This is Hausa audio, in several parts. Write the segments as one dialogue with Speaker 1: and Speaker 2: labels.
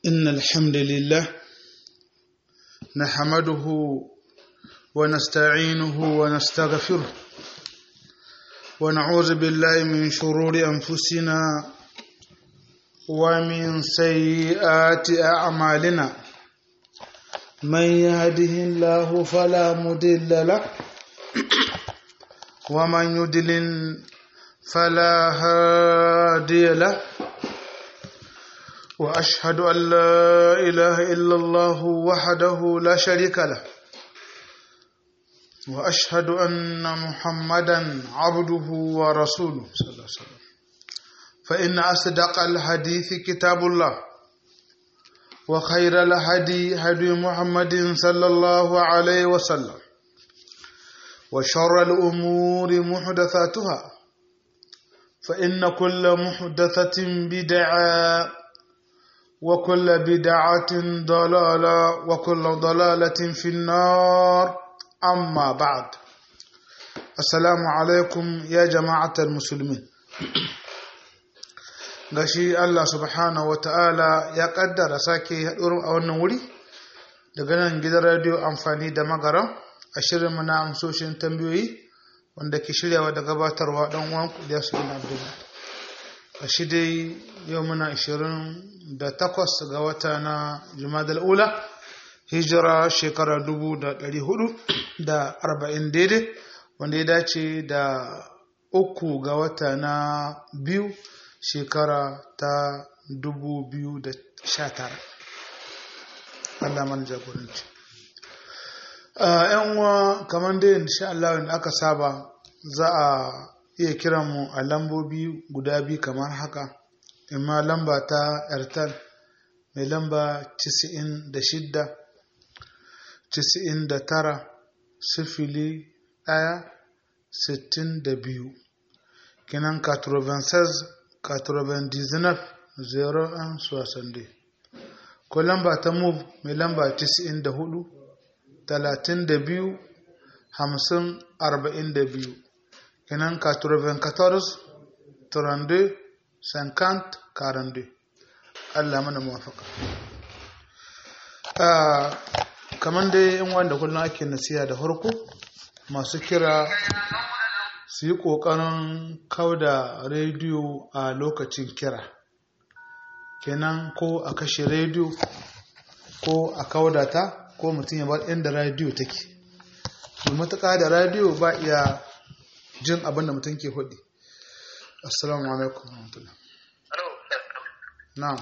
Speaker 1: إن الحمد لله نحمده ونستعينه ونستغفره ونعوذ بالله من شرور أنفسنا ومن سيئات أعمالنا من يهده الله فلا مضل له ومن يضلل فلا هادي له واشهد ان لا اله الا الله وحده لا شريك له واشهد ان محمدا عبده ورسوله صلى الله عليه وسلم فان اصدق الحديث كتاب الله وخير الهدي هدي محمد صلى الله عليه وسلم وشر الامور محدثاتها فان كل محدثه بدعه وكل بدعة ضلالة وكل ضلالة في النار أما بعد السلام عليكم يا جماعة المسلمين gashi Allah subhanahu wa ta'ala ya kaddara sake haɗuwar a wannan wuri daga nan gidan radio amfani da magaram a shirin na amsoshin tambayoyi wanda ke shiryawa da gabatarwa ɗan uwan da su bin abdullahi a shi dai yau muna 28 ga wata na jumadal ula hijira shekara 440 daidai wanda ya dace da uku ga wata na biyu shekara ta 2019 Allah man jagoranci yan uwa kamar dai insha Allah wanda aka saba za a iya kiran mu a lambobi guda biyu kamar haka imma lamba ta airtel mai lamba 96 99 sifili ɗaya sittin da biyu kinan 96 99 01 soixante ko lamba ta move mai lamba 94 32 50 42 kenan 94 32 50 42 Allah mana muwafaka kamar dai in wanda kullum ake nasiya da farko masu kira su yi ƙoƙarin kauda rediyo a lokacin kira kenan ko a kashe rediyo ko a kauda ta ko mutum ya bar inda rediyo take matuƙa da rediyo ba iya jin abin da mutum ke hudu assalamu alaikum warahmatullah na'am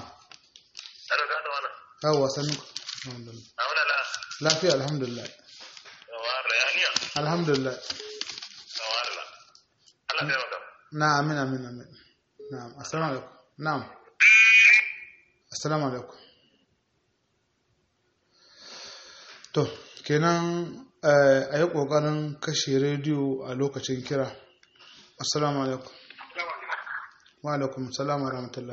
Speaker 1: yawa sanu lafiya alhamdulillah alhamdulillah na amin amin amin na'am assalamu alaikum na'am assalamu alaikum to kenan a yi ƙoƙarin kashe rediyo a lokacin kira assalamu alaikum wa alaikum salam wa rahmatullah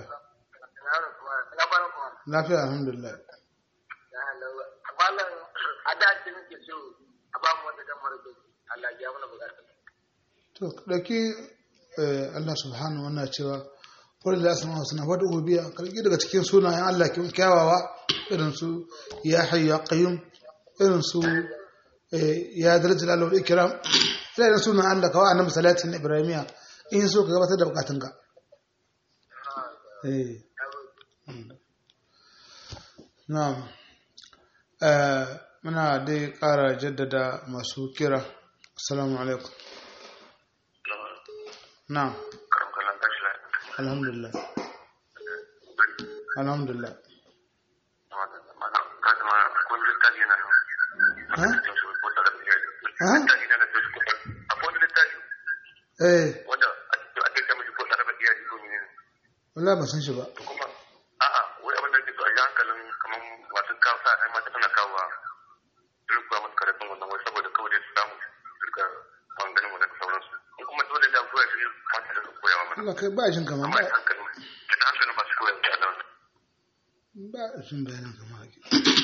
Speaker 1: lafiya alhamdulillah to ɗauki Allah subhanahu wa cewa wadda da asama suna wadda gobiya kalki daga cikin sunayen Allah kyawawa irin su ya hayyu ya qayyum irin su ya daraja lalau da kiram sai da sunan Allah kawai annabi salatin ibrahimiya in so ka gabatar da bukatun ka eh na'am muna dai ƙara jaddada masu kira assalamu alaikum na'am alhamdulillah alhamdulillah ha ha eh
Speaker 2: wanda ake ta mishi ko sarrafa iyali ko ne
Speaker 1: wallahi ba san shi ba
Speaker 2: kuma a'a wai abin da ke so a yi hankalin kamar masu kawo sa ai mata tana kawo irin kuwa masu karatun wannan wai saboda kawai dai su samu duka maganganun wannan da sauransu in kuma dole da koya shi hankalin su koyawa mana
Speaker 1: Allah kai ba jin kamar
Speaker 2: amma
Speaker 1: ba
Speaker 2: hankalin da hankalin ba su koya da Allah
Speaker 1: ba jin bayanin kamar haka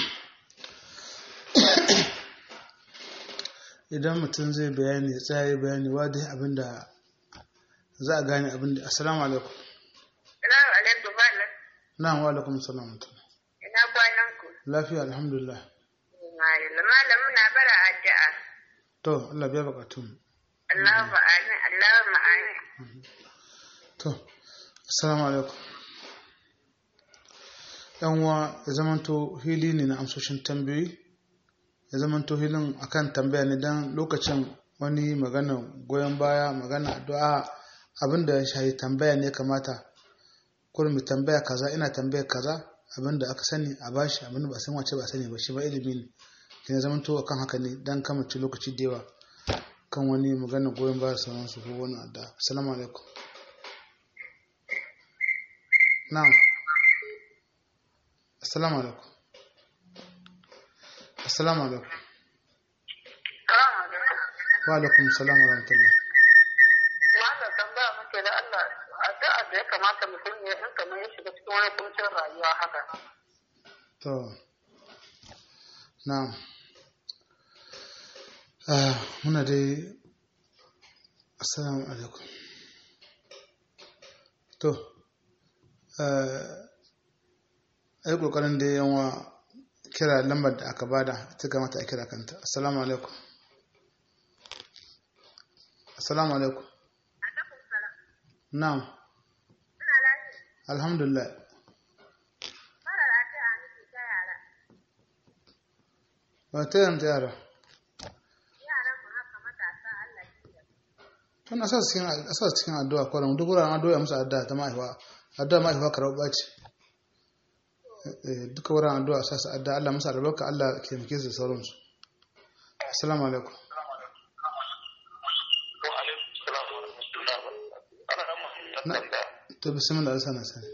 Speaker 1: idan mutum zai bayani ya tsaya bayani wadda abinda za a gane abinda assalamu alaikum
Speaker 3: Salamu alaikum malam.
Speaker 1: na'am wa alaikum salam
Speaker 3: Ina
Speaker 1: lafiya alhamdulillah
Speaker 3: Malam muna bara addu'a.
Speaker 1: to Allah biya bukatun
Speaker 3: Allahu amin, Allahu amin.
Speaker 1: to assalamu alaikum yan uwa ya zamanto hili ne na amsoshin tambayoyi ya zamanto hilin akan tambaya ne dan lokacin wani magana goyon baya magana addu'a abinda ya shahi tambaya ne kamata kullum tambaya kaza ina tambaya kaza abinda aka sani a bashi abinda ba san wace ba sani ba shi ba ilimi ne kina zamanto akan haka ne dan kamace lokaci da yawa kan wani magana goyon baya sauransu ko wani addu'a assalamu alaikum na'am assalamu alaikum assalamu alaikum wa alaikum assalam wa rahmatullah
Speaker 3: Wanda tambaya muke da Allah addu'a da ya kamata mutum ya in kamar ya shiga cikin wani kuncin rayuwa haka.
Speaker 1: to na'am ah muna dai assalamu alaikum to ai kokarin da yawa kira lambar da aka bada ta kamata a kira kanta assalamu alaikum assalamu alaikum na'am alhamdulillah ba ta yanta yara tun asa cikin asa cikin addu'a kwanan duk wuraren addu'a musu addu'a ta mahaifa addu'a mahaifa karɓa ce duka wuraren addu'a sa su addu'a Allah musu albarka Allah ke muke su sauransu assalamu alaikum to bismillah sana sani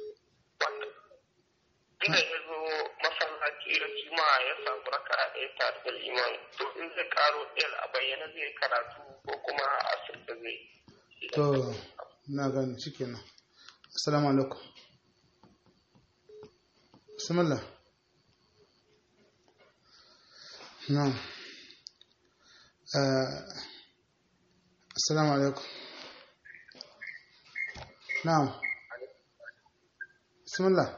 Speaker 2: inda ya zo masallaci da juma'a ya samu raka a ɗaya tare da liman to in zai karo ɗaya a bayyana zai karatu ko kuma a asirta zai
Speaker 1: to na gani shikenan assalamu alaikum bismillah na'am assalamu alaikum na'am bismillah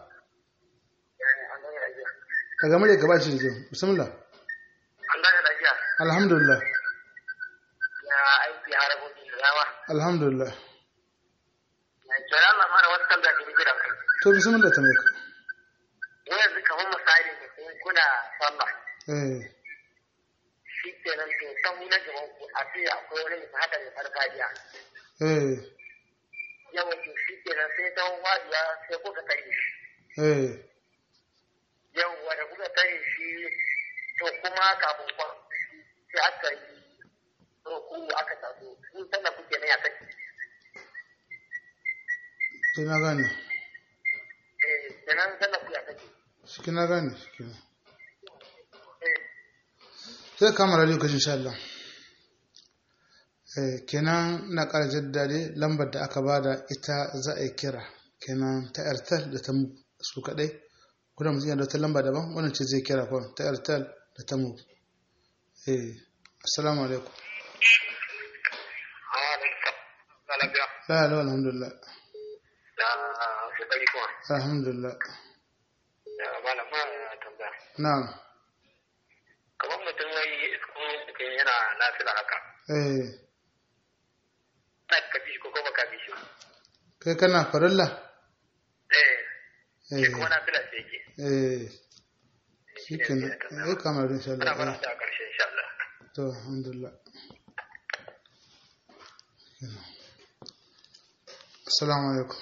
Speaker 1: daga murya gaba ce da bismillah
Speaker 2: an gane lafiya
Speaker 1: alhamdulillah
Speaker 2: ya aiki harabobi da yawa
Speaker 1: alhamdulillah
Speaker 2: na kira Allah mara wata tambaya da gida kai
Speaker 1: to bismillah ta maka
Speaker 2: yanzu kamar misali ne kun kuna sallah
Speaker 1: eh
Speaker 2: shi kenan to sahu na gaban ku a ce akwai wani mai hada mai farfajiya
Speaker 1: eh
Speaker 2: yawan to shi kenan sai ta wajiya sai kuka tare shi
Speaker 1: eh
Speaker 2: yawwa da kuka tare shi to kuma kafin kwan sai aka yi roku aka taso sun sannan kuke nan ya saki
Speaker 1: to na gane
Speaker 2: eh kenan sannan ku ya saki
Speaker 1: shi na gane shi
Speaker 2: eh
Speaker 1: sai kama radio kashi insha Allah eh kenan na ƙara jaddade lambar da aka bada ita za a yi kira kenan ta airtel da ta mu su kadai kuna mutum yana da wata lamba daban wannan ce zai kira kawai ta airtel da ta mu eh assalamu alaikum
Speaker 2: lafiya
Speaker 1: la la alhamdulillah
Speaker 2: da kokari kuma
Speaker 1: alhamdulillah
Speaker 2: da malama ya tambaya
Speaker 1: na'am
Speaker 2: kamar mutum wai isko mutum yana nafila haka
Speaker 1: eh
Speaker 2: na ka bi shi ko kuma ka bi shi
Speaker 1: kai kana farilla
Speaker 2: eh
Speaker 1: eh
Speaker 2: shi kuma nafila sai yake
Speaker 1: eh shi kenan eh kama radio insha
Speaker 2: ana fara
Speaker 1: Allah
Speaker 2: da karshe insha Allah
Speaker 1: to alhamdulillah assalamu alaikum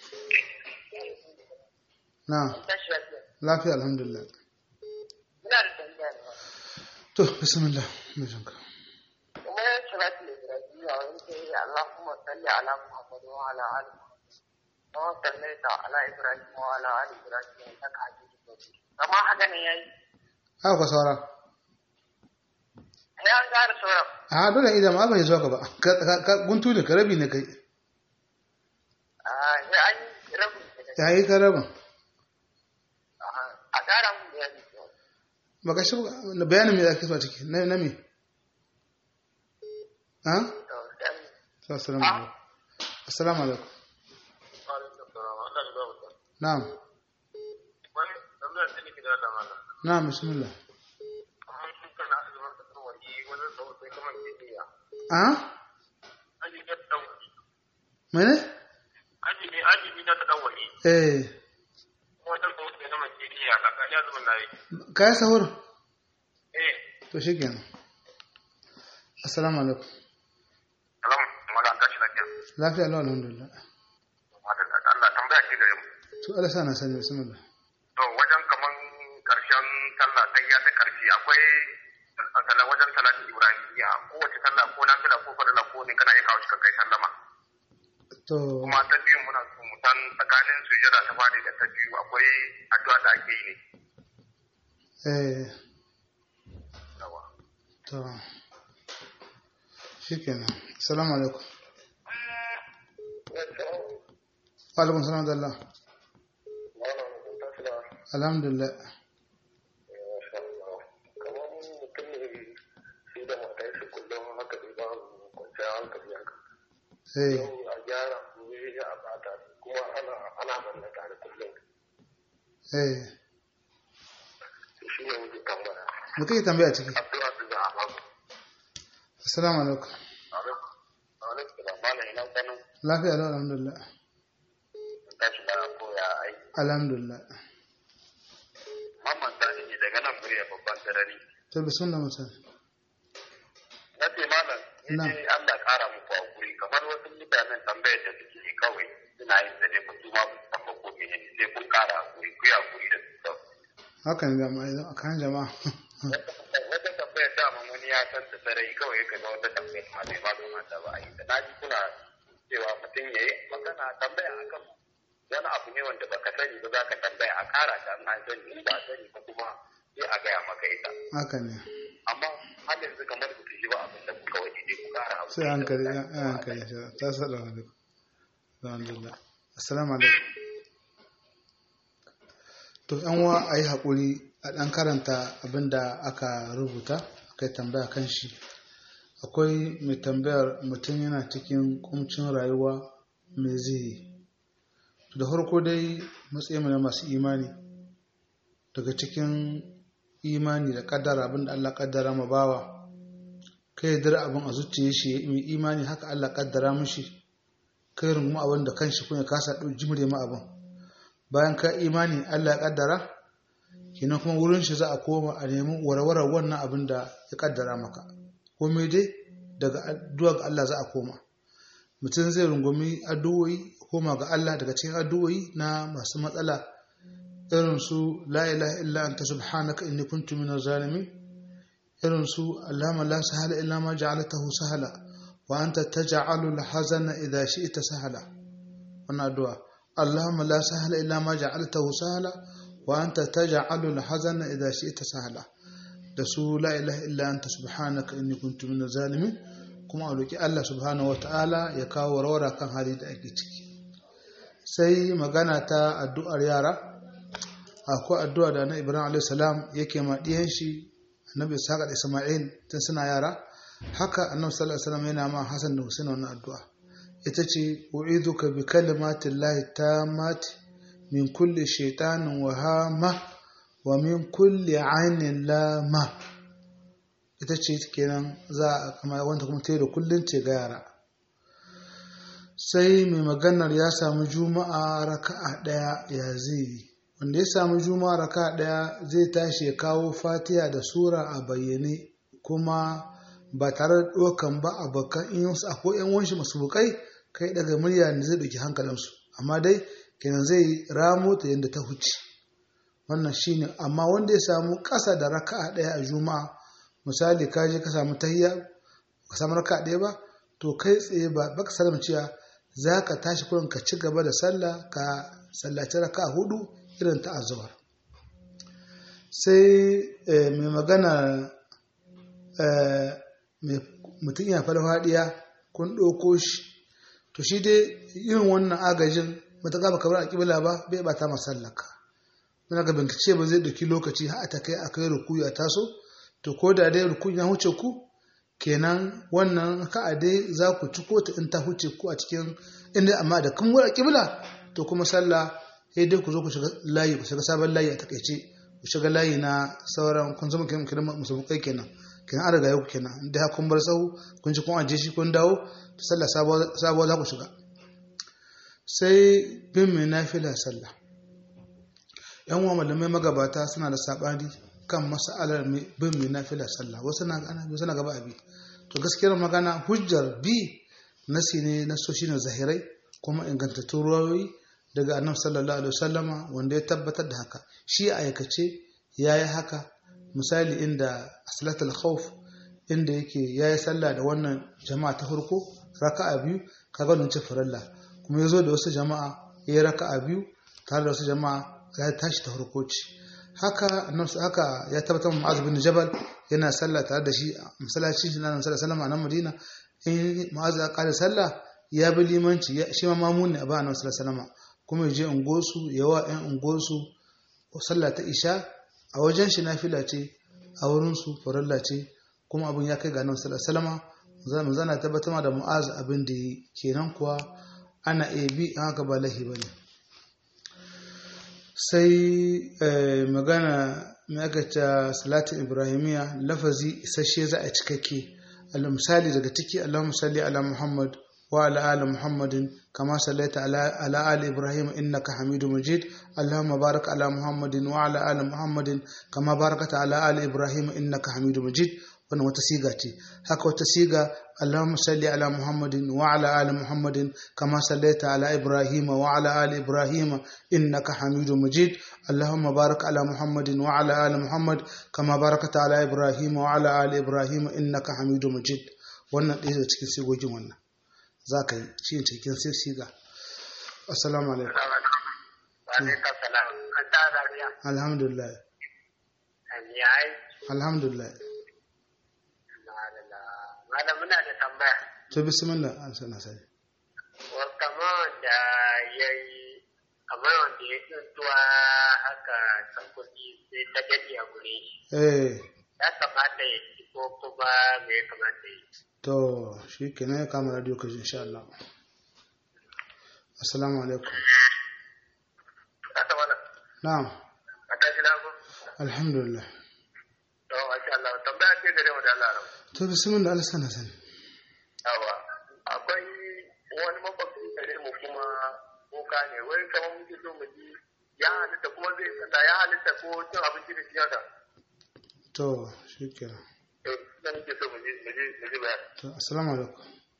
Speaker 1: na'am
Speaker 3: Tashi lafiya.
Speaker 1: lafiya alhamdulillah
Speaker 3: Ina da tambaya ne.
Speaker 1: to bismillah mai jinka
Speaker 3: Kuma ya kira ki da Ibrahim a wani ke yi Allahumma salli ala Muhammad wa ala ali Muhammad. Wa sallaita ala Ibrahim wa ala ali Ibrahim innaka Hamidum Majid. Amma haka ne yayi.
Speaker 1: haka ka saura
Speaker 3: Sai an gane sauran.
Speaker 1: a dole idan ma bai zuwa ka ba Ka- ka- ka guntu ne ka rabi ne kai
Speaker 3: Ah, sai an yi rabin da
Speaker 1: ya yi ka rabin
Speaker 3: a ƙara mun da yaji.
Speaker 1: ba ka shi na bayanin me ake so a ciki na na me ha
Speaker 3: To, sai
Speaker 1: assalamu alaikum assalamu alaikum na'am
Speaker 2: wani tambayar da nake da Allah malam
Speaker 1: na bismillah
Speaker 2: kamar su kana azumin da tsawaki wajen tsawo sai kamar bibiya
Speaker 1: a
Speaker 2: aji na tsawaki
Speaker 1: mene
Speaker 2: aji ne aji na tsawaki
Speaker 1: eh
Speaker 2: wajen tsawo sai kamar bibiya kaka ne azumin na yi
Speaker 1: ka yi sahur
Speaker 2: eh
Speaker 1: to shi kenan assalamu alaikum
Speaker 2: alam mala an tashi lafiya
Speaker 1: lafiya lau alhamdulillah
Speaker 2: madalla Allah tambaya ke gare mu
Speaker 1: to Allah sa na sani bismillah
Speaker 2: to wajen kaman karshen sallah sai ya ta karshe akwai sallah wajen salati ibrahimiyya kowace sallah ko nafila ko farilla ko ne kana iya kawo shi kai sallama
Speaker 1: to
Speaker 2: kuma ta biyu muna so mu san tsakanin sujada ta fadi da ta biyu akwai addu'a da ake yi ne
Speaker 1: eh
Speaker 2: yawa
Speaker 1: to shi kenan assalamu alaikum wa alaikum salam da Allah alhamdulillah
Speaker 2: kamar mutum ne shi da matar shi kullum haka dai ba kwanciyar hankali haka
Speaker 1: eh
Speaker 2: a gyara gobe a bata kuma ana ana manna tare kullum
Speaker 1: eh
Speaker 2: shi ne muke tambaya
Speaker 1: me kake tambaya ciki
Speaker 2: addu'a da za a ba ku
Speaker 1: assalamu alaikum
Speaker 2: alaikum salam bana ina ganin
Speaker 1: lafiya lau alhamdulillah
Speaker 2: tashi na koya aiki
Speaker 1: alhamdulillah
Speaker 2: mamman sani ne daga nan murya babban sarari
Speaker 1: to bismillah mutum
Speaker 2: na ce malam
Speaker 1: Na.
Speaker 2: ni dai Allah kara muku hakuri kamar wasu mutanen tambayar da suke yi kawai suna yin da dai ba su ma ba su san ba ko mene ne sai kun kara hakuri ku yi hakuri da su kawai
Speaker 1: haka ne jama'a idan kan jama'a
Speaker 2: wata tambayar dama wani ya san ta sarai kawai ka ga wata tambayar ma bai ba kamata ba a yi da na ji kuna cewa mutum ya yi magana tambaya akan wani abu ne wanda baka sani ba za ka tambaya a kara ta an an sani in ba a sani ba kuma sai a gaya maka ita
Speaker 1: haka ne
Speaker 2: amma har yanzu kamar ba su ji ba abin da kuka waje dai ku kara hakuri
Speaker 1: sai hankali ya hankali shi ta sada alaikum alhamdulillah assalamu alaikum to yan wa a yi haƙuri a ɗan karanta abin da aka rubuta aka yi tambaya kan shi akwai mai tambayar mutum yana cikin kumcin rayuwa mai zai yi da farko dai matsayin mu na masu imani daga cikin imani da kaddara abin da Allah kaddara ma bawa kai ya dira abin a zuciya shi ya yi imani haka Allah kaddara mishi kai runguma abin da kanshi kuma ya kasa ɗau jimre ma abin bayan ka imani Allah ya kaddara kenan kuma wurin shi za a koma a nemi warwarar wannan abin da ya kaddara maka komai dai daga addu'a ga Allah za a koma mutum zai rungumi addu'o'i koma ga Allah daga cikin addu'o'i na masu matsala irin su la ilaha illa anta subhanaka inni kuntu minaz zalimin irin su allama la sahala illa ma ja'altahu sahala wa anta taj'alu al-hazana idha shi'ta sahala wannan addu'a اللهم لا سهل إلا ما جعلته سهلا وأنت تجعل الحزن إذا شئت سهلا da su la ilaha illa anta subhanaka inni kuntu minaz zalimin kuma a roki Allah subhanahu wataala ya kawo warwara kan hali da ake ciki sai magana ta addu'ar yara akwai addu'a da na Ibrahim alayhi salam yake ma diyan shi Annabi Ishaq da Isma'il tun suna yara haka Annabi sallallahu alaihi wasallam yana ma Hassan da Hussein wannan addu'a ita ce u'iduka bi kalimatin lahi tammati min kulli shaitanin wahama wa min kulli ainin lama ita ce kenan za a kama wanda kuma ta da kullum ce ga yara sai mai maganar ya samu juma'a raka'a ɗaya ya zai wanda ya samu juma'a raka'a ɗaya zai tashi ya kawo fatiha da sura a bayyane kuma ba tare da ɗaukan ba a bakan in akwai yan wanshi masu bukai kai daga murya da zai ɗauki hankalinsu amma dai kenan zai ramo ta yadda ta huce wannan shine amma wanda ya samu ƙasa da raka'a ɗaya a juma'a misali ka je ka samu tahiyya ka samu raka'a ɗaya ba to kai tsaye ba baka salama cewa za ka tashi kurin ka ci gaba da sallah ka sallaci raka'a hudu irin ta azhar sai mai magana mutum ya farfadiya kun ɗauko shi to shi dai irin wannan agajin matuƙa ba kamar a ƙibla ba bai bata masallaka muna ga bincike ba zai ɗauki lokaci har ta kai a kai rukuyu a taso to ko da dai rukuyu ya huce ku kenan wannan ka a dai za ku ci ko ta in ta huce ku a cikin inda amma da kun wura ƙibla to kuma sallah sai dai ku zo ku shiga layi ku shiga sabon layi a takaice ku shiga layi na sauran kun zama kiran kiran musulmai kenan kenan an riga yau kenan inda ha kun bar sahu kun ji kun aje shi kun dawo ta sallah sabuwa za ku shiga sai bin mai nafila sallah yan uwa malamai magabata suna da sabani kan mas'alar bin mai nafila sallah wasu na ana wasu na gaba abi to gaskiyar magana hujjar bi nasi ne na so shine zahirai kuma ingantattun ruwayoyi daga annabi sallallahu alaihi wasallama wanda ya tabbatar da haka shi a aikace yayi haka misali inda salatul khawf inda yake yayi sallah da wannan jama'a ta farko raka'a biyu kaga wannan ce faralla kuma yazo da wasu jama'a yayi raka'a biyu tare da wasu jama'a ya tashi ta farko ce haka annabi haka ya tabbatar Mu'adh bin Jabal yana sallah tare da shi a masallacin shi na Annabi sallallahu alaihi wasallam a Madina in Mu'adh ya kare sallah ya bi limanci shi ma mamun ne a ba Annabi sallallahu alaihi wasallam kuma ya je ungosu yawa ɗan ungosu sallah ta isha a wajen shi nafila ce a wurin su farilla ce kuma abin ya kai ga Annabi sallallahu alaihi wasallam zana tabbatar da Mu'adh abin da kenan kuwa ana iya bi an haka ba lahi bane sai magana magata salatin ibrahimiya lafazi isasshe za a cikakke misali daga ciki allahumma salli ala muhammad wa ala ali muhammadin kama sallaita ala ali ibrahim innaka hamidu majid allahumma barik ala muhammadin wa ala ali muhammadin kama barakata ala ali ibrahim innaka hamidu majid wannan wata siga ce haka wata siga Allahumma salli ala Muhammadin wa ala ali Muhammadin kama sallaita ala Ibrahim wa ala ali Ibrahim innaka Hamidum Majid Allahumma barik ala Muhammadin wa ala ali Muhammad kama barakata ala Ibrahim wa ala ali Ibrahim innaka Hamidum Majid wannan ɗaya daga cikin sigogin wannan za ka yi shi ne cikin sai siga assalamu alaikum alhamdulillah alhamdulillah
Speaker 3: malam muna da tambaya.
Speaker 1: To bismillah an sana sani.
Speaker 3: Kama wanda ya yi kamar wanda ya tuntuwa haka san kuɗi sai ta gani a gure shi.
Speaker 1: Eh.
Speaker 3: Ya kamata ya ci ko kuma me ya kamata ya yi.
Speaker 1: To shi kenan ya kama radio kaji insha Allah. Assalamu alaikum. Na'am.
Speaker 3: A tashi lagu.
Speaker 1: Alhamdulillah.
Speaker 3: To masha Allah tambaya ce gare mu da Allah.
Speaker 1: To bismillah Allah sana sani.
Speaker 3: Yawa akwai wani makwabci gare mu kuma boka ne wai kamar muke so mu ji ya halitta kuma zai tsada ya halitta ko cin abinci da shi haka.
Speaker 1: To shi kenan.
Speaker 3: Eh, zan muke so mu ji mu ji mu ji bayani.
Speaker 1: To assalamu alaikum.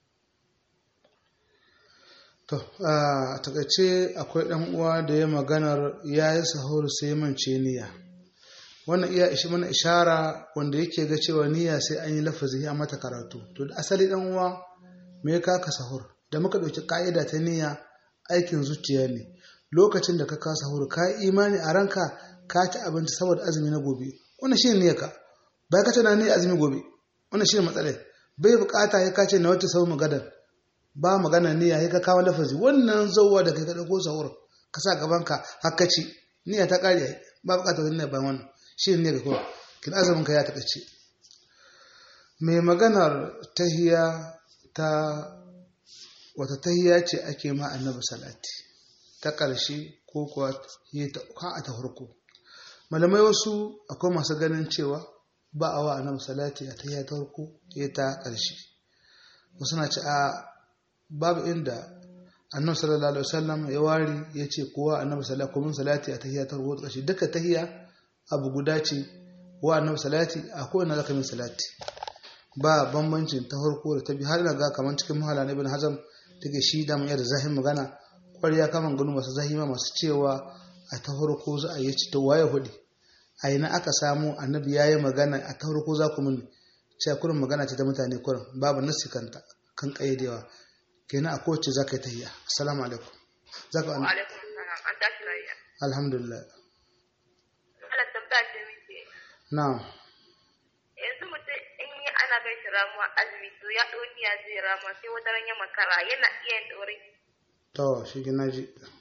Speaker 1: To a takaice akwai ɗan uwa da ya maganar ya yi sahur sai mance niyya. wannan iya ishi mana ishara wanda yake ga cewa niyya sai an yi lafazi a mata karatu to da asali dan uwa me ka ka sahur da muka dauki ka'ida ta niyya aikin zuciya ne lokacin da ka ka sahur ka imani a ranka ka ci abinci saboda azumi na gobe wannan shine niyyar ka bai ka tana niyyar azumi gobe wannan shine matsalar bai bukata ya kace na wata sau magadan ba magana niyya ya ka kawo lafazi wannan zauwa da kai ka dauko sahur ka sa gaban ka hakka ci niyya ta kare ba bukata wani niyya bayan wannan shi ne ga kuma kin azumin ka ya taɓace mai maganar tahiya ta wata tahiya ce ake ma annabi salati ta ƙarshe ko kuwa a ta farko malamai wasu akwai masu ganin cewa ba a wa annabi salati a tahiya ta farko ya ta ƙarshe wasu na ce a babu inda annabi sallallahu alaihi wasallam ya wari ya ce kowa annabi salati ko mun salati a tahiya ta farko ƙarshe duka tahiya abu guda ce wa annabi salati a kowane zaka min salati ba bambancin ta farko da ta biyu har ga kamar cikin mahala na ibn hazam take shi da mai da zahin magana ƙwarya kaman gano masu zahima masu cewa a ta farko za a yi ci ta waye hudi a ina aka samu annabi ya yi magana a ta farko za ku mini cewa kurin magana ce ta mutane kurin babu nasi kanta kan ƙayyadewa kenan a kowace za ka yi tahiya assalamu alaikum za ka alhamdulillah Na'am.
Speaker 4: Yanzu mutum in yi ana kai shi ramuwa azumi to ya ɗau niyya zai rama sai wata ran ya makara yana iya yin ɗore.
Speaker 1: To shi ke naji.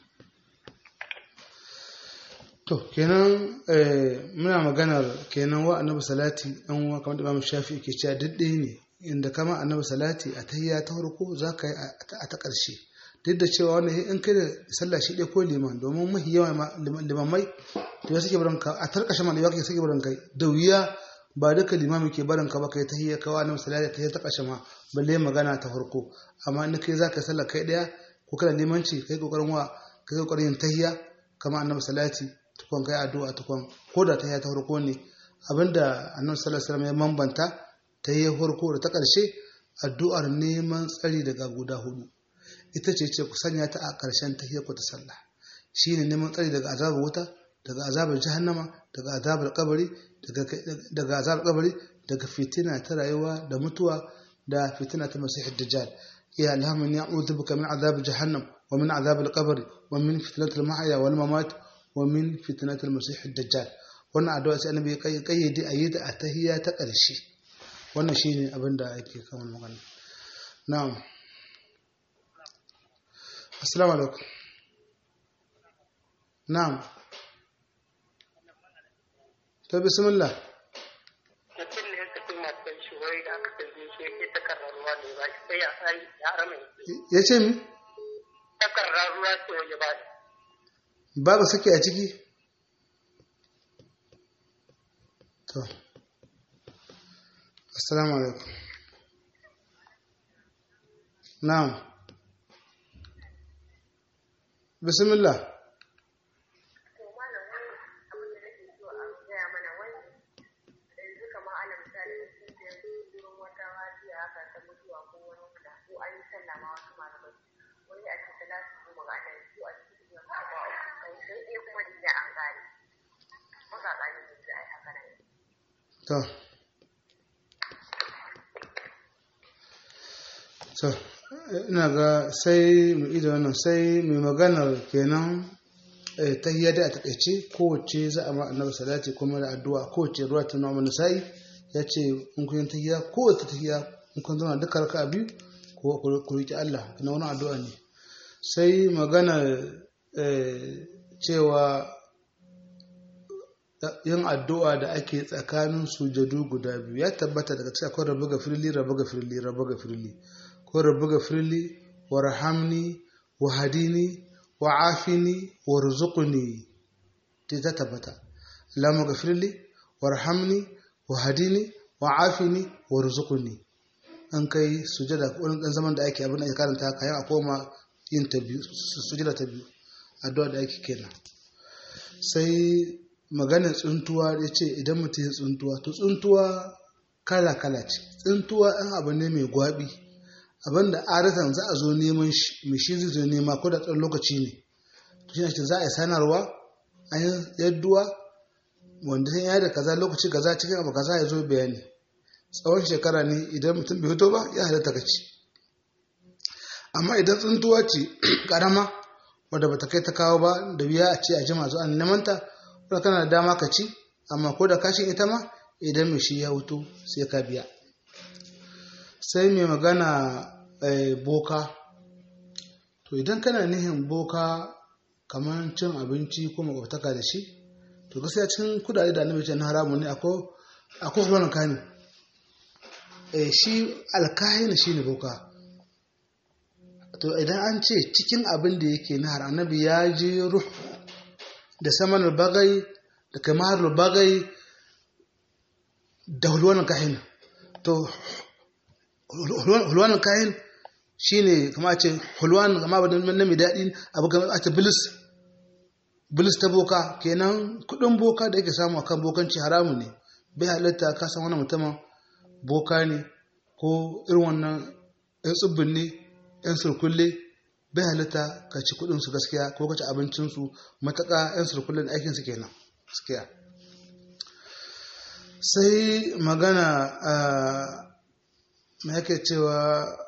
Speaker 1: To kenan muna maganar kenan wa annabi salati ɗan uwa kamar da Imam Shafi ke cewa daddai ne inda kama annabi salati a tahiyya ta farko za ka yi a ta ƙarshe duk da cewa wani in kai da sallah shi ɗaya ko liman domin mahi yawa limamai to ya suke barin ka a tarkashe ma liman suke barin kai da wuya ba duka limami ke barin ka ba kai ta hiyar kawa na misali ta hiyar ta kashe ma balle magana ta farko amma in kai za ka sallah kai ɗaya ko kana limanci kai kokarin wa kai kokarin yin tahiyya kama annabi salati tukun kai addu'a tukun ko da tahiyya ta farko ne abinda annabi sallallahu alaihi wasallam ya mambanta tahiyyar farko da ta ƙarshe addu'ar neman tsari daga guda hudu ita ce ce ku sanya ta a ƙarshen tahiyar ku ta sallah shine neman tsari daga azabar wuta daga azabar jahannama daga azabar kabari daga azabar kabari daga fitina ta rayuwa da mutuwa da fitina ta masih dajjal ya alhamu ni a'udhu bika min azab jahannam wa min azab al-qabr wa min fitnatil mahya wal mamat wa min fitnatil masih dajjal wannan addu'a sai annabi ya kayyade a yi ta a tahiyya ta ƙarshe wannan shine abin da ake kan magana na'am assalamu alaikum na'am to bismillah
Speaker 3: mutum ne ka fi matan shi wai da aka tambaye shi yake takarar ruwa ne ba shi sai ya sai ya rame
Speaker 1: ya ce mi
Speaker 3: takarar ruwa ce waje ba
Speaker 1: babu sake a ciki to assalamu alaikum na'am bismillah to so ina ga sai mu ida wannan sai mai maganar kenan ta hiyar da a takaice kowace za a ma annabi salati kuma da addu'a kowace ruwa ta nuna mana sai ya ce in kun yi tahiyya kowace tahiyya in kun zama duka raka biyu ko ku riƙe Allah na wani addu'a ne sai magana cewa yin addu'a da ake tsakanin sujadu guda biyu ya tabbata daga cikin akwai rabu ga firli rabu ga firli rabu ga firli ko rabu ga firli wa rahamni wa hadini wa afini wa rizquni ta tabbata Allahumma ghafirli warhamni wa hadini wa afini wa rizquni an kai sujada wani dan zaman da ake abin da ake karanta kayan a koma yin ta biyu sujada ta biyu addu'a da ake kenan sai maganar tsuntuwa ya ce idan mutum ya tsuntuwa to tsuntuwa kala kala ce tsuntuwa ɗan abu ne mai gwabi abinda aratan za a zo neman shi mai shi zai zo nema ko da tsawon lokaci ne to shi ne za a yi sanarwa an yi yadduwa wanda sun yi da kaza lokaci kaza cikin abu kaza ya zo bayani tsawon shekara ne idan mutum bai fito ba ya halatta ka ci amma idan tsuntuwa ce karama wadda bata kai ta kawo ba da wuya a ce a jima zuwa neman ta wadda kana da dama ka ci amma ko da kashin ita ma idan mai shi ya hutu sai ka biya sai mai magana boka to idan kana nihin boka kamar cin abinci ko makwabtaka da shi to gaskiya cikin kudade da annabi ce na haramun ne akwai akwai hulun kani eh shi alkahina shine boka to idan an ce cikin abin da yake na har annabi ya je ruh da saman bagai da kamar bagai da hulwan kahin to hulwan kahin shine kama ce hulwan kama ba na mai daɗi abu kamar a ce bilis bilis ta boka kenan kudin boka da yake samu akan bokanci haramun ne bai halatta ka san wani mutumin boka ne ko irin wannan yan tsibbin ne yan surkulle bai halatta ka ci kudin su gaskiya ko ka ci abincin su mataka yan surkulle da aikin su kenan gaskiya sai magana a me yake cewa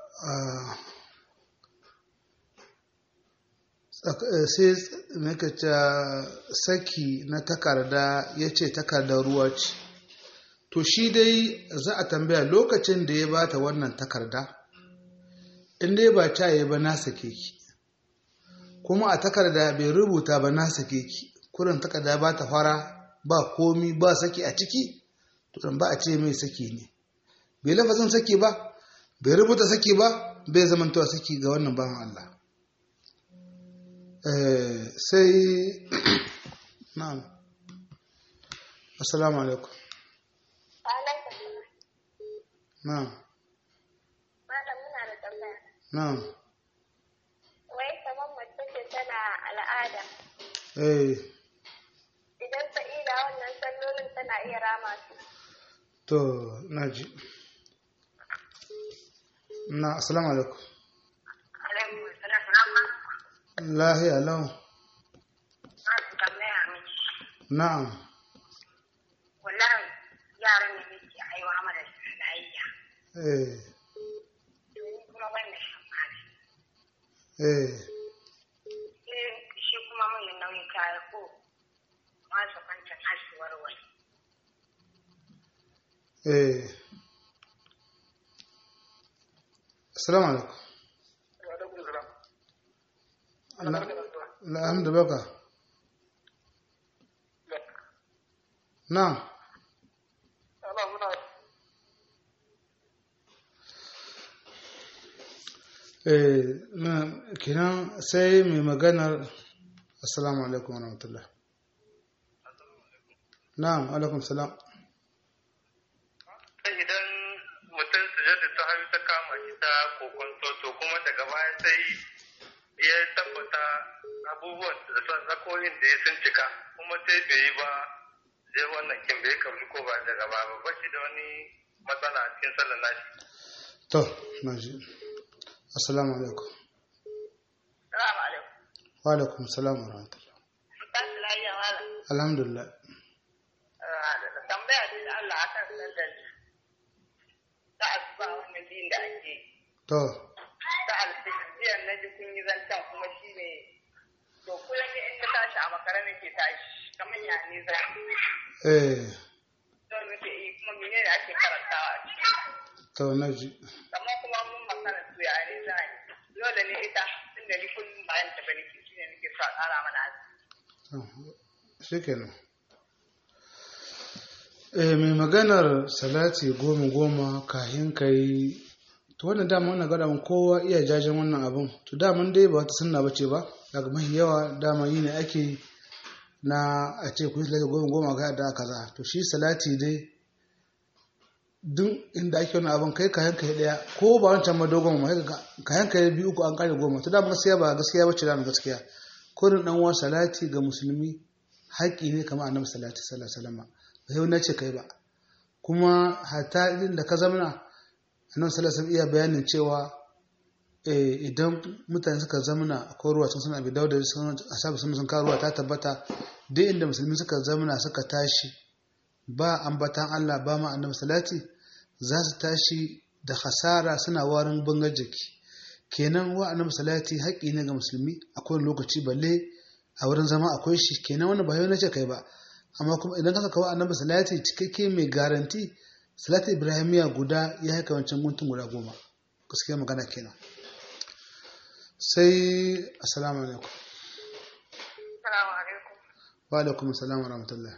Speaker 1: sai makaca saki na takarda ya ce takardar ruwa ce to shi dai za a tambaya lokacin da ya bata wannan takarda in dai ba ta yi ba na sake ki kuma a takarda bai rubuta ba na sake ki kurin takarda ba ta fara ba komi ba saki a ciki to ba a ce mai saki ne bai lafazin saki ba bai rubuta saki ba bai zamantowa saki ga wannan bawan Allah Eh, sai na'am assalamu alaikum na'am
Speaker 4: Malam muna da tambaya.
Speaker 1: na'am
Speaker 4: Wai kamar mace ce tana al'ada.
Speaker 1: eh
Speaker 4: Idan ta ida wannan sallolin tana iya rama su.
Speaker 1: to naji na assalamu alaikum
Speaker 3: alaikum salam rama
Speaker 1: lahiya lau
Speaker 3: na su tambaya miki
Speaker 1: na'am
Speaker 3: wallahi yaran ne miki aiwa mana lafiya
Speaker 1: eh
Speaker 3: ni kuma ban da shan magani
Speaker 1: eh
Speaker 3: sai shi kuma mun nauyin kaya ko masu kwancin hasuwar wani
Speaker 1: eh assalamu alaikum na alhamdu baka na'am eh na kenan sai mai maganar assalamu alaikum wa rahmatullah na'am alaikum salam
Speaker 2: sai idan mutum sujada ta hayu ta kama shi ta kokon to kuma daga baya sai ya tabbata abubuwan da son zakoyin da ya sun cika kuma sai bai yi ba sai wannan kin bai kabli ko ba daga baya ba ba shi da wani matsala a cikin sallar nashi
Speaker 1: to na ji assalamu alaikum
Speaker 3: salamu alaikum
Speaker 1: wa alaikum salam wa rahmatullah
Speaker 3: ba su lafiya wala
Speaker 1: alhamdulillah
Speaker 3: da tambaya dai da Allah akan sallar ta asuba wannan din da ake
Speaker 1: to
Speaker 3: ta alfijiyar na ji kun yi zancen kuma shi ne to kullum ne in na tashi a makara nake tashi kamar ya ne za
Speaker 1: eh
Speaker 3: don nake yi kuma mene ne ake karantawa a ciki
Speaker 1: to na ji
Speaker 3: amma kuma mun makara su ya ne za ni dole ne ita tunda ni kullum bayan ta bane shi ne nake sa tsara mana azumi
Speaker 1: shi kenan eh mai maganar salati goma goma kahin ka yi to wannan dama wannan gada mun kowa iya jajen wannan abun to daman dai ba wata sunna bace ba daga mahi yawa dama yi ne ake na a ce ku yi salati goma goma ga da kaza to shi salati dai duk inda ake wani abin kai kayan kai daya ko ba wancan ma dogon ma kayan kai biyu uku an kare goma to dama gaskiya ba gaskiya bace dama gaskiya kurin dan uwan salati ga musulmi haƙƙi ne kamar annabi salati sallallahu alaihi wasallam ba sai na ce kai ba kuma hatta idan da ka zamana annabi sallallahu alaihi wasallam iya bayanin cewa eh, idan mutane suka zamana akwai ruwa sun suna bi dauda sun asabu sun sun karuwa ta tabbata duk inda musulmi suka zamana suka tashi ba ambatan Allah ba ma annabi salati za su tashi da hasara suna warin bangar jiki kenan wa annabi salati haƙƙi ne ga musulmi a kowane lokaci balle a wurin zama akwai shi kenan wani ba yau nace kai ba amma kuma idan ka kawo annabi salati cikakke mai garanti salati ibrahimiya guda ya haika wancan guntun guda goma gaskiya magana kenan sai assalamu alaikum
Speaker 3: Assalamu alaikum.
Speaker 1: wa alaikum assalam wa rahmatullah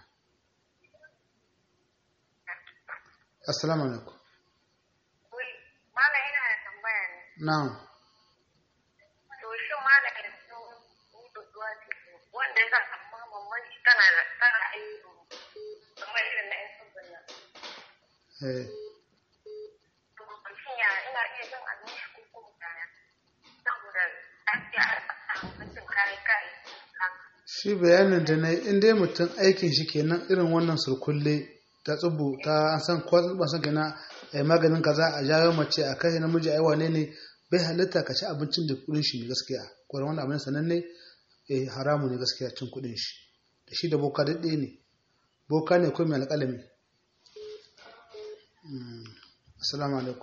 Speaker 1: assalamu alaikum
Speaker 3: Wai, Malam ina da tambaya ne.
Speaker 1: na'am
Speaker 3: To shi malam yanzu huduwa ce wanda za a amma mamman shi tana da tana aiki kamar irin na yan sabbin nan.
Speaker 1: eh
Speaker 3: To shin ya ina iya jin abin shi ko kuma kaya. Saboda lafiya a mutum kayi kayi.
Speaker 1: shi bayanin da na yi in dai mutum aikin shi kenan irin wannan surkulle ta tsubu ta an san ko ba san kenan ai maganin kaza a jawo mace a kai namiji ai wane ne bai halitta ka ci abincin da kudin shi ne gaskiya ko wannan abin sananne eh haramu ne gaskiya cin kudin shi da shi da boka daɗe ne boka ne ko mai alƙalami Mm. assalamu alaikum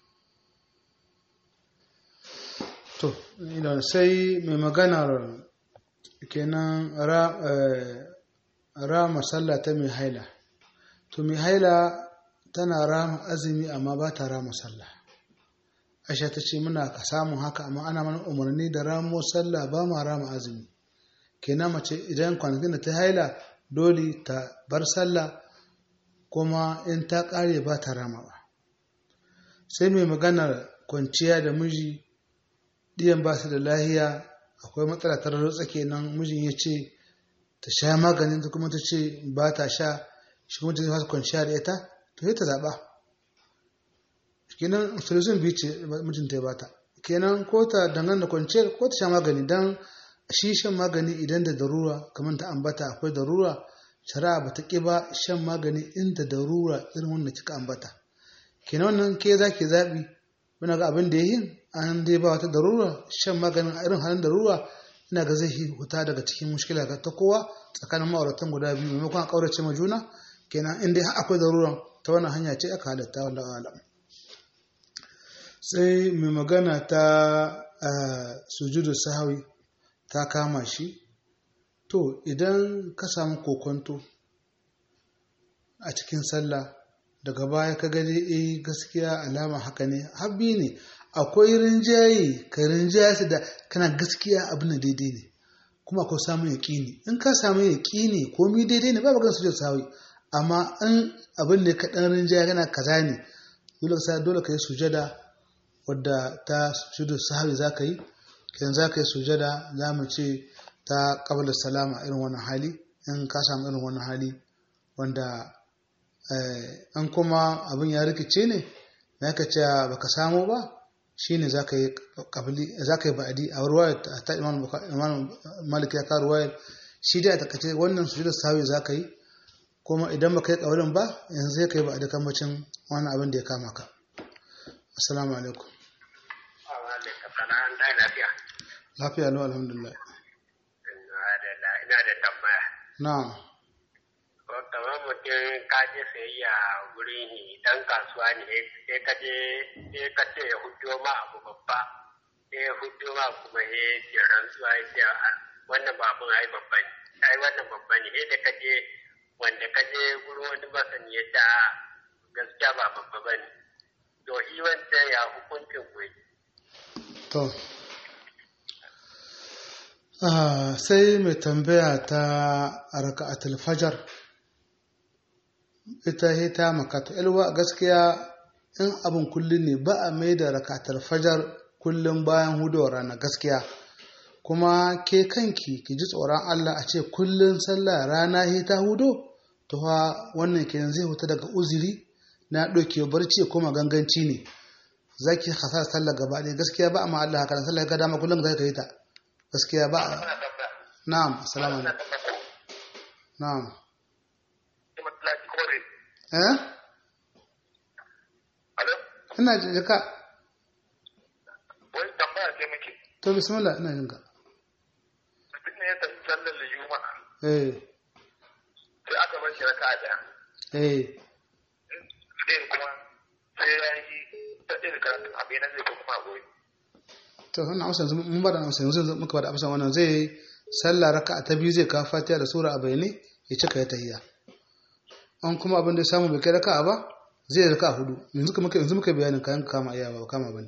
Speaker 1: to ina sai mai maganar kenan ra eh, rama sallah ta mai haila to mai haila tana rama azumi amma ba ta rama sallah aisha ta ce muna ka samun haka amma ana mana umarni da ramo sallah ba ma rama azumi kenan mace idan kwanakin da ta haila dole ta bar sallah kuma in ta kare ba ta rama ba sai mai maganar kwanciya da miji ɗiyan ba su da lahiya akwai matsala ta rarratsa kenan mijin ya ce ta sha maganin ta kuma ta ce ba ta sha shi kuma ta fasa kwanciya da ita to sai ta zaɓa kenan solution biyu ce mijinta ya bata kenan ko ta dangane da kwanciyar ko ta sha magani don shi shan magani idan da darura kamar ta ambata akwai darura shari'a ba ta ƙi ba shan magani inda darura irin wanda kika ambata kenan wannan ke za ki zaɓi wani ga abin da ya yi an dai ba wata darura shan maganin a irin halin darura ina ga zai huta daga cikin mushkila ga ta kowa tsakanin ma'auratan guda biyu maimakon a ƙaurace ma juna kenan in dai akwai darura ta wannan hanya ce aka halatta wanda alam sai mai magana ta sujudu sahawi ta kama shi to idan ka samu kokonto a cikin sallah daga baya ka gani eh gaskiya alama haka ne habbi ne akwai rinjaye ka rinjaye su da kana gaskiya abin da daidai ne kuma akwai samun yaƙini in ka samu yaƙini komi daidai ne babu gansu da sawi amma in abin ne ka ɗan rinjaye kana kaza ne dole ka dole ka yi sujada wadda ta sujudu sahawi za ka yi kidan za ka yi sujada za mu ce ta kabla salama irin wannan hali in ka samu irin wannan hali wanda an kuma abin ya rikice ne na ka ce baka samu ba shine za ka yi ba'adi a ruwayar ta imam malik ya ka ruwayar shi dai a takace wannan su da sawi za ka yi kuma idan baka yi kawalin ba yanzu zai ka yi ba'adi kamacin wani abin da ya kama ka assalamu alaikum lafiya lau alhamdulillah
Speaker 5: ina da tambaya
Speaker 1: na'am
Speaker 5: kamar mutum ka je sayayya wurin dan kasuwa ne sai ka je sai ka ce ya hudo ma abu babba sai ya hudo ma kuma ya ce rantsuwa ya ce wannan ba abun ai babba ne ai wannan babba ne sai da ka je wanda ka je wurin wani masani ya ta gaskiya ba babba ba ne to shi wancan ya hukuncin kuwa
Speaker 1: to sai mai tambaya ta raka'atul fajar ita ta makata ilwa gaskiya in abin kullum ne ba a mai da rakatar fajar kullum bayan hudowar rana gaskiya kuma ke kanki ki ji tsoron Allah a ce kullum sallah rana he ta hudo to fa wannan kenan zai huta daga uzuri na ɗauke barci kuma ganganci ne zaki hasa sallah gaba ɗaya gaskiya ba amma Allah haka sallah ga dama kullum zai ka yi ta gaskiya ba na'am assalamu alaikum na'am eh ina jin ka
Speaker 2: wai tambaya ce muke
Speaker 1: to bismillah ina jin ka
Speaker 2: mutum ne ya tafi sallar da juma'a
Speaker 1: eh
Speaker 2: sai aka bar shi raka daya
Speaker 1: eh
Speaker 2: ɗaya kuma sai ya yi ta ɗaya karatun abin na zai ko kuma goyi
Speaker 1: to wannan amsa yanzu mun bada amsa yanzu muka bada amsa wannan zai sallah raka'a ta biyu zai kawo fatiha da sura a bayane ya cika ya tahiyya an kuma abin da ya samu bai kai raka'a ba zai raka'a hudu yanzu kuma yanzu muka bayanin kayan kama iya ba kama bane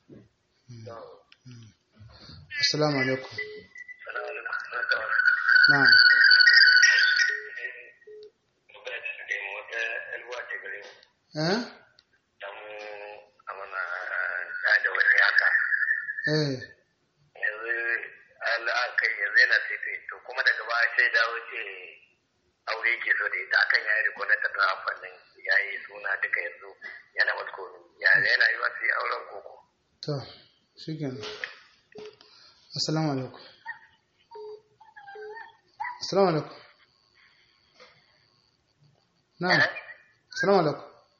Speaker 1: assalamu alaikum na'am eh eh
Speaker 2: yanzu al'akai yanzu yana sai to kuma daga baya sai dawo ce aure ke so da ita akan yayi riko na tattara amfanin yayi suna duka yanzu yana wasu komi yana yi wasu auren koko
Speaker 1: to shikenan assalamu alaikum assalamu alaikum na'am assalamu alaikum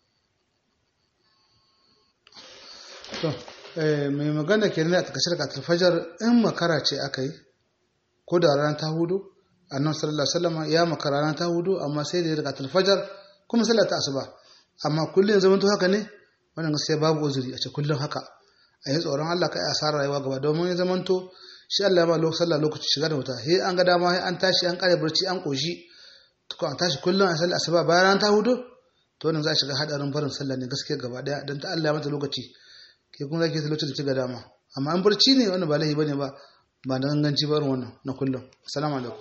Speaker 1: to mai magana ke nuna a takashar katar fajar in makara ce aka yi ko da ranar ta hudu annan sallallahu alaihi wasallam ya makara ranar ta hudu amma sai da ya daga fajar kuma sallar ta asuba amma kullum zaman to haka ne wannan gaskiya babu uzuri a ce kullum haka a yi tsoron Allah kai asarar rayuwa gaba domin ya zaman to shi Allah ya ba lokacin sallah lokaci shiga da wuta he an ga dama he an tashi an kare barci an koshi to an tashi kullum a sallar asuba bayan ranar ta hudu to wannan za a shiga hadarin barin sallah ne gaskiya gaba daya don ta Allah ya mata lokaci ke kuma zaki ta lokacin da kiga dama amma an barci ne wannan ba laifi bane ba ba da ganganci ba wannan na kullum assalamu alaikum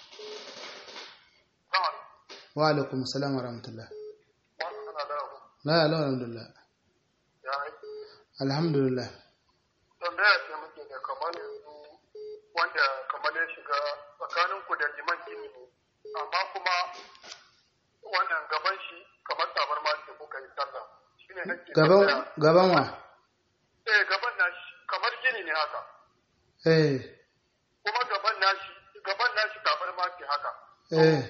Speaker 1: wa alaikum assalam wa rahmatullah la la alhamdulillah alhamdulillah
Speaker 2: tambaya ce muke da kamar yanzu
Speaker 6: wanda kamar ya shiga tsakanin ku da liman gini ne amma kuma wannan gaban shi kamar tabar ma ce kuka yi sallah shine nake
Speaker 1: gaban
Speaker 6: tambaya.
Speaker 1: gaban wa
Speaker 6: eh gaban nashi kamar gini ne haka
Speaker 1: eh
Speaker 6: kuma gaban nashi gaban nashi tabar ma ce haka
Speaker 1: eh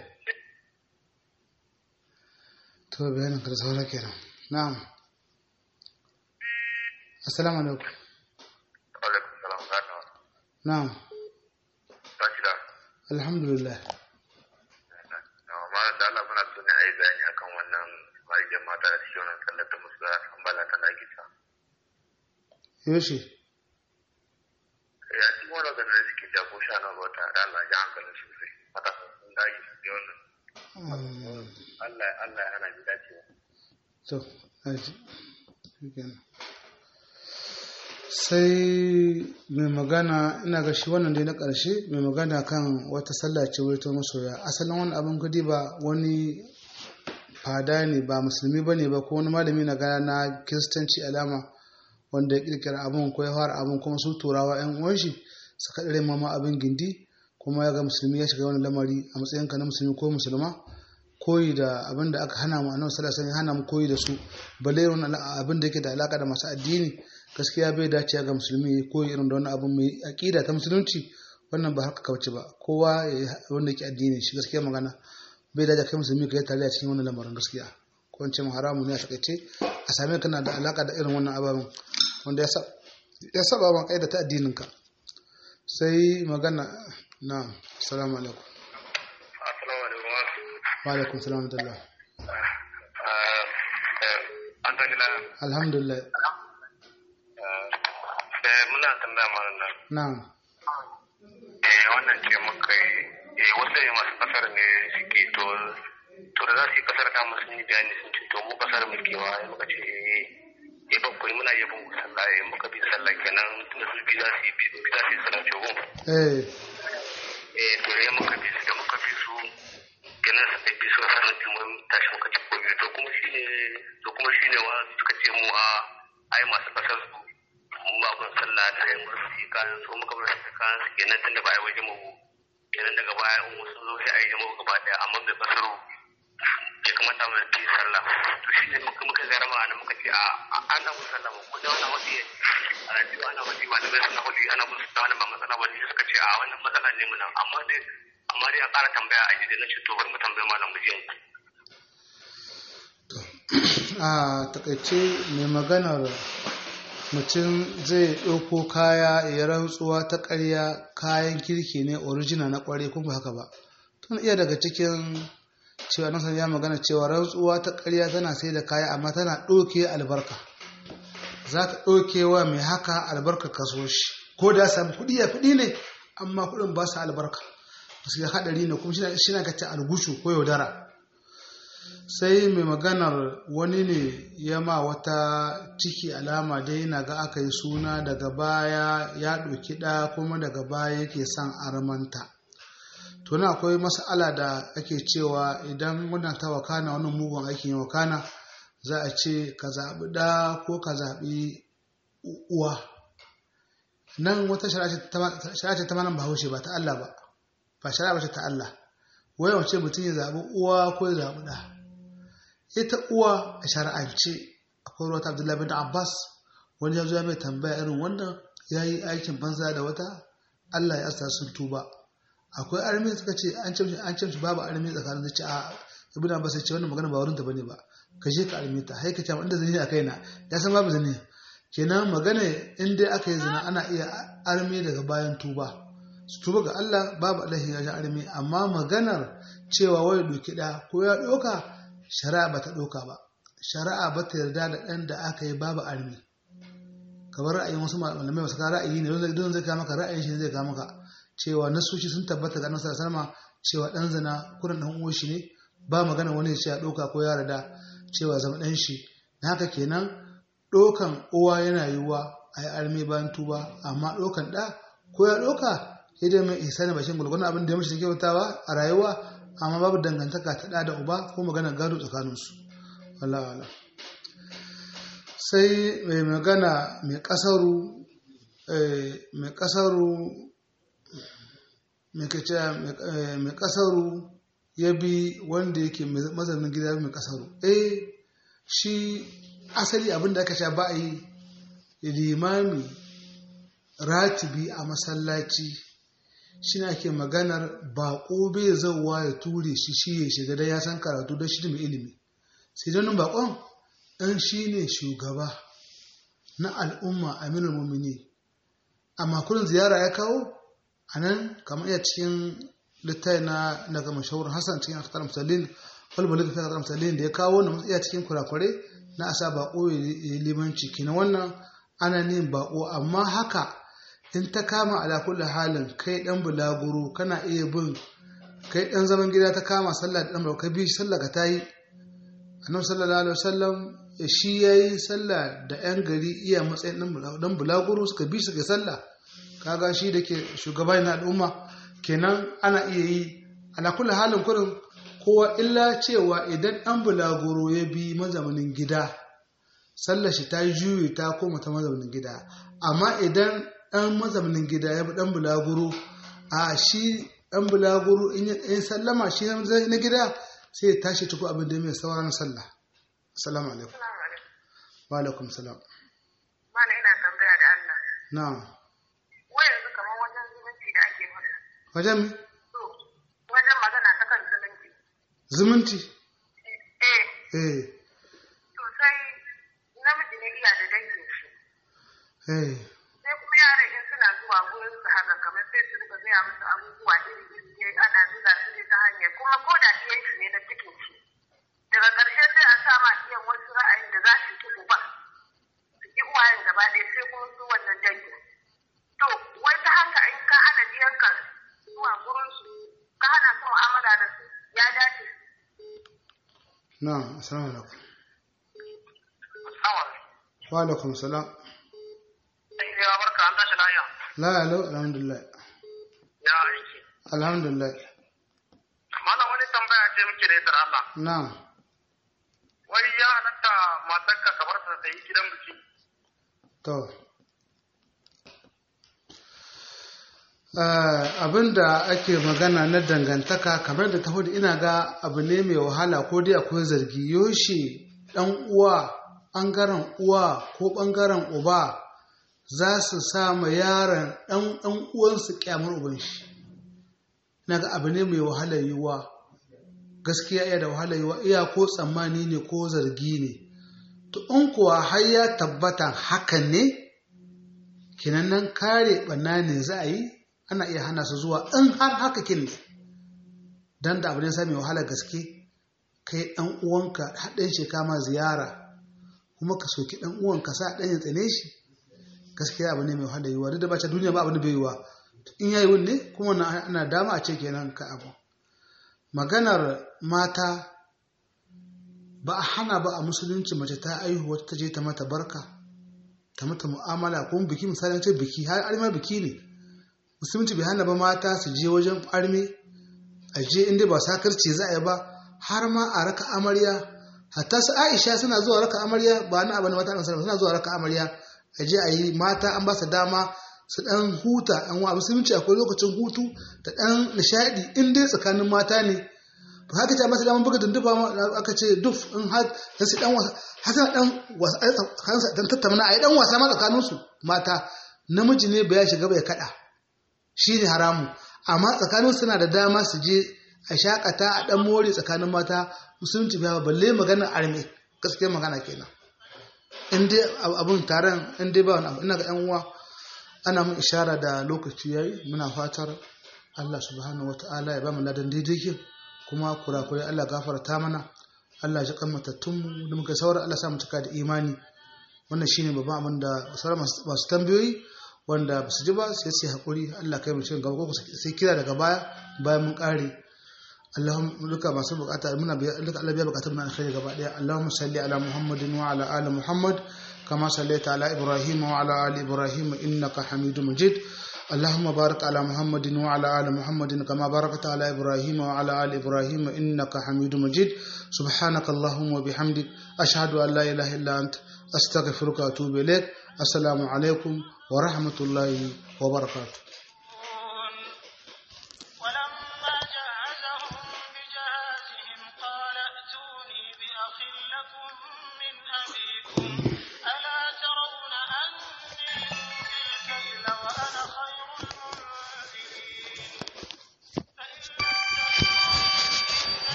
Speaker 1: to bayanin ka da saura kenan na'am assalamu alaikum
Speaker 2: alaikum salam gano
Speaker 1: na'am
Speaker 2: ta shi da
Speaker 1: alhamdulillah
Speaker 2: amma da Allah muna so ne a yi bayani akan wannan marigin mata da cikin wannan sallar da musu da ambala ta na gita
Speaker 1: yoshi
Speaker 2: ya ci wani ganin da suke jago sha na wata da Allah ya hankalin shi sosai mata sun dage su ne wannan
Speaker 1: Mm,
Speaker 2: Allah Allah ya hana ji dacewa
Speaker 1: to aji shikenan. sai mai magana ina ga shi wannan dai na ƙarshe mai magana kan wata sallah ce wai ta masoya asalin wani abin kudi ba wani fada ne ba musulmi ba ne ba ko wani malami na gana na kiristanci alama wanda ya kirkira abin ko ya fara abin kuma su turawa yan uwan shi suka ɗare mama abin gindi kuma ya ga musulmi ya shiga wani lamari a matsayinka na musulmi ko musulma koyi da abin da aka hana mu annabi sallallahu alaihi wasallam ya hana mu koyi da su balle irin abin da yake da alaka da masu addini gaskiya bai dace ga musulmi ya koyi irin da wani abin mai aqida ta musulunci wannan ba haka kauce ba kowa ya yi wanda yake addini shi gaskiya magana bai dace kai musulmi ka yi tare a cikin wannan lamarin gaskiya ko in ce mu haramu ne a takaice a same kana da alaka da irin wannan ababen wanda ya sa ya saba ma kaida ta addinin ka sai magana na assalamu alaikum
Speaker 2: assalamu alaikum
Speaker 1: wa alaikum salam wa rahmatullah
Speaker 2: an ta gina
Speaker 1: alhamdulillah
Speaker 2: muna tambaya mana nan
Speaker 1: na'am
Speaker 2: eh wannan ce muka yi eh wasu ne masu kasar ne suke to to da za su yi kasar ta musu yi bayani sun ce to mu kasar muke wa ya muka ce eh ba kuri muna yabon ku sallah eh muka bi sallah kenan tunda su bi za su yi bi za su yi sallah ce gun
Speaker 1: eh
Speaker 2: eh to ya muka bi su da muka bi su kenan su bi su sanar da mun tashi muka ci gobe to kuma shine to kuma shine wa suka ce mu a ai masu kasar su mu ba kun sallah ta yi mu su kayan su muka bar su kayan su kenan tunda ba ai waje mu kenan daga baya in wasu zo sai a yi jama'a gaba daya amma bai kasaro ya kamata mu yi sallah to shi ne muka muka garama ana muka ce a ana mu sallah mu kuma wannan wani a radio ana wani malamai suna wani ana musu da wannan ba matsala wani suka ce a wannan matsala ne muna amma dai amma dai a ƙara tambaya a da na ce to bari mu tambaye malam mu je
Speaker 1: a takaice mai maganar mutum zai ɗauko kaya ya rantsuwa ta ƙarya kayan kirki ne original na ƙware kuma haka ba tun iya daga cikin cewa nan ya magana cewa rantsuwa ta ƙarya tana sai da kaya amma tana ɗauke albarka za ta ɗauke wa mai haka albarka kaso shi ko da ya samu kuɗi ya kuɗi ne amma kuɗin ba su albarka su ya haɗari ne kuma shi na kace algushu ko yaudara sai mai maganar wani ne ya ma wata ciki alama dai na ga aka yi suna daga baya ya ɗauki ɗa kuma daga baya yake son armanta to na akwai mas'ala da ake cewa idan wannan ta wakana wannan mugun aikin ya wakana za a ce ka zaɓi ɗa ko ka zaɓi uwa nan wata shari'a ce ta manan bahaushe ba ta Allah ba ba shari'a ba ce ta Allah wai wace mutum ya zaɓi uwa ko ya zaɓi ɗa ita uwa a shari'ance akwai ruwa ta abdullahi bin abbas wani ya zo ya mai tambaya irin wannan ya yi aikin banza da wata allah ya asta sun tuba akwai armi suka ce an ce an ce babu armi tsakanin zai ce a ibn abbas ya ce wannan magana ba wurin ta bane ba ka je ka armi ta hai ka ce inda zani a kaina ya san babu zani kenan magana in dai aka yi zina ana iya armi daga bayan tuba su tuba ga allah babu alaihi ya armi amma maganar cewa wai doki da ko ya doka shari'a ba ta ɗauka ba shari'a ba ta yarda da ɗan da aka yi babu armi kamar ra'ayin wasu malamai masu ka ra'ayi ne don zai kama ka ra'ayin shi zai kama ka cewa nasoshi sun tabbata ga nasarar salma cewa ɗan zina kurin ɗan uwan shi ne ba magana wani ya ya ɗauka ko ya rada cewa zama ɗan shi na haka kenan ɗaukan uwa yana yiwuwa a yi armi bayan tuba amma ɗaukan ɗa ko ya ɗauka idan mai ihsani bashin gulgulun abin da ya mashi kyautawa a rayuwa amma babu dangantaka ta da uba ko magana gado tsakaninsu wala sai mai magana mai kasaru mai kasaru mai kace mai kasaru ya bi wanda yake mazanin gida mai kasaru eh shi asali abin da aka sha ba a yi limami ratibi a masallaci shi ake maganar baƙo bai zauwa ya ture shi shi ya shiga da ya san karatu don shi mai ilimi sai don baƙon ɗan shi ne shugaba na al'umma aminul mumini amma kullum ziyara ya kawo a nan kamar iya cikin littafi na daga mashahurin hassan cikin akatar musallin falbalin fi akatar musallin da ya kawo na iya cikin kurakure na asa baƙo ya limanci kina wannan ana nin baƙo amma haka in ta kama ala kulli halin kai dan bulaguro kana iya bin kai dan zaman gida ta kama sallah da dan bulaguro kai bi sallah ka tayi annabi sallallahu alaihi wasallam shi yayi sallah da yan gari iya matsayin dan bulaguro suka bi suka sallah kaga shi da ke shugaba na al'umma kenan ana iya yi ala kulli halin kurin kowa illa cewa idan dan bulaguro ya bi mazamanin gida sallar shi ta juyi ta koma ta mazaunin gida amma idan ɗan mazaunin gida ya bi ɗan bulaguro a shi ɗan bulaguro in ya sallama shi na gida sai ya tashi tuku abin da mai sauran sallah assalamu alaikum wa alaikum salam
Speaker 3: mana ina tambaya da Allah
Speaker 1: na'am
Speaker 3: wai yanzu kamar wajen zumunci da ake mana
Speaker 1: wajen mi
Speaker 3: to wajen magana ta kan zumunci
Speaker 1: zumunci
Speaker 3: eh
Speaker 1: eh
Speaker 3: to sai namiji ne iya da dangin shi
Speaker 1: eh
Speaker 3: sai kuma yaran in suna zuwa gurin su haka kamar sai su rika gaya musu abubuwa iri iri ana zuga su ne ta hanyar kuma ko da iyan shi ne na cikin shi daga ƙarshe sai a sa ma iyan wasu ra'ayin da za su ki uba su ki uwayen gaba ɗaya sai kuma su wannan dangin to wai ta haka in ka hana diyanka zuwa gurin su ka hana su mu'amala da su ya dace
Speaker 1: na'am assalamu alaikum
Speaker 2: Sawa.
Speaker 1: wa alaikum salam
Speaker 2: Sai ya barka an tashi lafiya.
Speaker 1: la alo alhamdulillah
Speaker 2: Ya aiki.
Speaker 1: alhamdulillah
Speaker 2: Malam wani tambaya ce muke da ita da Allah.
Speaker 1: na'am
Speaker 2: Wai ya halatta matarka ka bar ta ta yi gidan biki.
Speaker 1: To, abinda ake magana na dangantaka kamar da ta hudu ina ga abu ne mai wahala ko dai akwai zargi yoshe ɗan uwa ɓangaren uwa ko ɓangaren uba za su sa ma yaron ɗan ɗan uwansu kyamar uban shi na ga abu ne mai wahala yiwuwa gaskiya iya da wahala yiwuwa iya ko tsammani ne ko zargi ne to in kuwa har ya tabbata hakan ne kinan nan kare ɓanna ne za a yi ana iya hana su zuwa in har haka kin ne don da abu ne sami wahala gaske kai ɗan uwanka haɗin shi kama ziyara kuma ka soki ɗan uwanka sa ɗan ya tsane shi gaskiya abu ne mai wahala yiwuwa duk da bace duniya ba abu da bai yiwuwa in yayi wunne kuma na ana dama a ce kenan ka abu maganar mata ba a hana ba a musulunci mace ta aihu wata ta je ta mata barka ta mata mu'amala ko biki misali ce biki har arma biki ne musulunci bai hana ba mata su je wajen arme a je inda ba sakarci za a yi ba har ma a raka amarya hatta su aisha suna zuwa raka amarya ba na abin mata suna zuwa raka amarya a je a yi mata an ba su dama su dan huta yan wa musulunci akwai lokacin hutu da dan nishadi in dai tsakanin mata ne ba haka ce masu daman buga dundufa aka ce duf in har su dan wasa har suna dan wasa tsakaninsu dan tattauna a yi dan wasa ma tsakaninsu mata namiji ne bai shiga bai kada shi ne haramu amma tsakanin suna da dama su je a shakata a dan more tsakanin mata musulunci bai balle magana arme gaskiyar magana kenan in dai abun taron in dai ba wani abu ina ga yan uwa ana mun ishara da lokaci yayi muna fatar Allah subhanahu wataala ya ba mu ladan daidai kuma kurakurai Allah gafarta mana Allah ya kan matattunmu da muka saura Allah sa mu cika da imani wannan shine babban abin da sauran masu tambayoyi wanda ba su ji ba sai sai hakuri Allah kai mu cikin gaba ko sai kira daga baya bayan mun kare Allahumma duka masu bukata muna biya duka Allah biya bukatun mu alkhairi gaba daya Allahumma salli ala Muhammadin wa ala ali Muhammad kama sallaita ala Ibrahim wa ala ali Ibrahim innaka Hamidum Majid اللهم بارك على محمد وعلى آل محمد كما باركت على إبراهيم وعلى آل إبراهيم إنك حميد مجيد سبحانك اللهم وبحمدك أشهد أن لا إله إلا أنت أستغفرك وأتوب إليك السلام عليكم ورحمة الله وبركاته